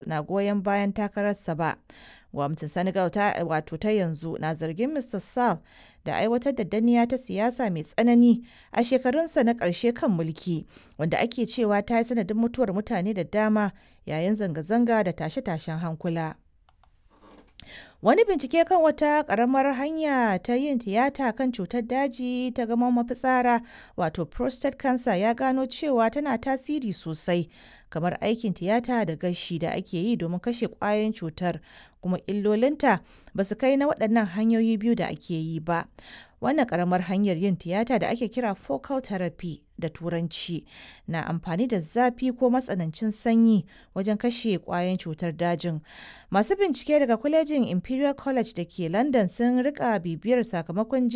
na goyon bayan takararsa ba. Gwamnatin Senegal ta wato ta yanzu na zargin Mr. Sall da aiwatar da danniya ta siyasa mai tsanani a shekarunsa na ƙarshe kan mulki, wanda ake cewa ta yi sanadin mutuwar mutane da dama yayin zanga-zanga da tashe-tashen hankula. Wani bincike kan wata ƙaramar hanya ta yin tiyata kan cutar daji ta gaman mafitsara wato prostate cancer ya gano cewa tana tasiri sosai kamar aikin tiyata da gashi da ake yi domin kashe ƙwayoyin cutar kuma illolinta ba su kai na waɗannan hanyoyi biyu da ake yi ba. Wannan ƙaramar hanyar yin tiyata da ake kira focal therapy da turanci na amfani da zafi ko matsanancin sanyi wajen kashe ƙwayoyin cutar dajin. Masu bincike daga kwalejin Imperial College da ke London sun rika bibiyar sakamakon